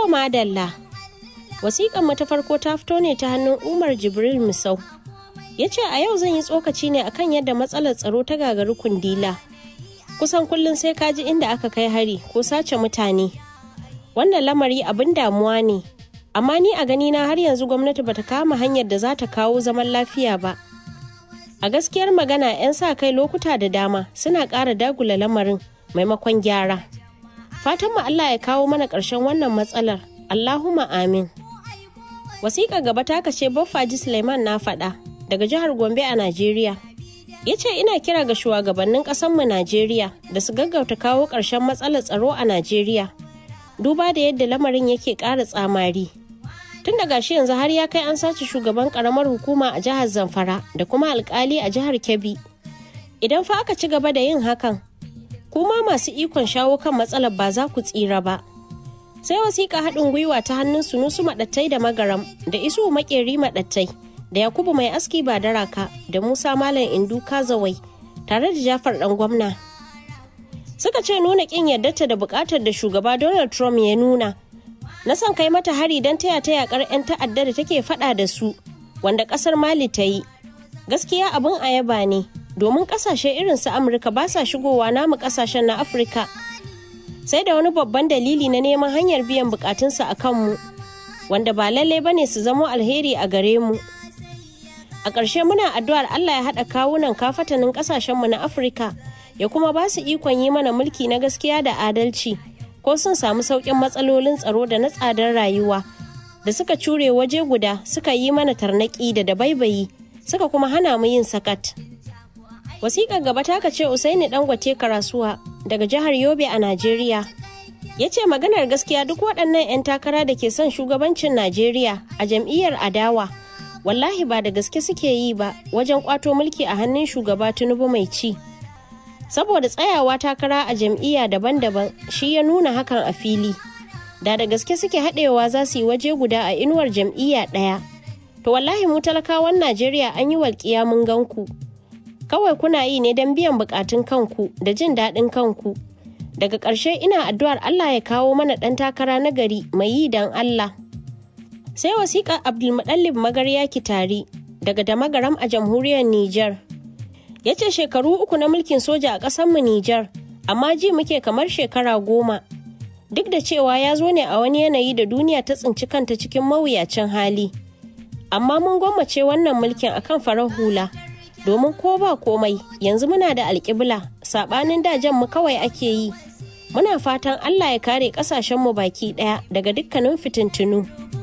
To madalla. Wasiƙan mu ta farko ta fito ne ta hannun Umar Jibril Misau. Ya ce a yau zan yi tsokaci ne akan yadda matsalar tsaro ta gagari kundila. Kusan kullum sai ka ji inda aka kai hari ko sace mutane. Wannan lamari abin damuwa ne. Amma ni a gani na har yanzu gwamnati bata kama hanyar da za ta kawo zaman lafiya ba. A gaskiyar magana 'yan sa kai lokuta da dama suna ƙara dagula lamarin maimakon gyara. Fatan mu Allah ya kawo mana ƙarshen wannan matsalar. Allahumma amin. Wasiƙa gaba ta kace Baffaji Suleiman na faɗa daga jihar Gombe a Najeriya. Ya ce ina kira ga shugabannin ƙasanmu Najeriya da su gaggauta kawo ƙarshen matsalar tsaro a Najeriya. Duba da yadda lamarin yake ƙara tsamari. Tun daga shi yanzu har ya kai an sace shugaban ƙaramar hukuma a jihar Zamfara da kuma alƙali a jihar Kebbi. Idan fa aka ci gaba da yin hakan, kuma masu ikon shawo kan matsalar ba za ku tsira ba. sai wasiƙa haɗin gwiwa ta hannun sunusu maɗattai da magaram da isu makeri maɗattai da yakubu mai aski ba daraka da musa malam indu kazawai tare da jafar ɗan gwamna suka ce nuna ƙin yardarta da buƙatar da shugaba donald trump ya nuna na son kai mata hari don taya ta yakar 'yan ta'adda da take faɗa da su wanda ƙasar mali ta yi gaskiya abin ayaba ne domin ƙasashe irin su amurka ba sa shigowa namu ƙasashen na afirka sai da wani babban dalili na neman hanyar biyan bukatunsa a kanmu wanda ba lallai bane su zamo alheri a gare mu a ƙarshe muna addu'ar allah ya haɗa kawunan kafatanin ƙasashenmu na afirka ya kuma ba su ikon yi mana mulki na gaskiya da adalci ko sun samu sauƙin matsalolin tsaro da na tsadar rayuwa da suka cure waje guda suka yi mana tarnaƙi da dabaibayi suka kuma hana mu yin sakat wasiƙar gaba ta ce usaini dangote karasuwa daga jihar yobe a najeriya ya ce maganar gaskiya duk waɗannan 'yan takara da ke son shugabancin najeriya a jam'iyyar adawa wallahi ba da gaske suke yi ba wajen kwato mulki a hannun shugaba tinubu mai ci saboda tsayawa takara a jam'iyya daban-daban shi ya nuna hakan a fili da da gaske suke haɗewa za su yi waje guda a inuwar jam'iyya ɗaya to wallahi mu talakawan najeriya an yi walƙiya mun gan ku kawai kuna yi ne don biyan bukatun kanku da jin daɗin kanku daga ƙarshe ina addu'ar Allah ya kawo mana ɗan takara na gari mai yi don Allah sai wasiƙar abdulmuɗallib magarya kitari daga damagaram a jamhuriyar Nijar ya ce shekaru uku na mulkin soja a ƙasarmu Nijar amma ji muke kamar shekara goma duk da cewa ya zo ne a wani yanayi da duniya ta tsinci kanta cikin mawuyacin hali amma mun gwammace wannan mulkin akan farar hula domin ko ba komai yanzu muna da alƙibla saɓanin dajen mu kawai ake yi muna fatan allah ya kare ƙasashenmu baki ɗaya daga dukkanin fitintunu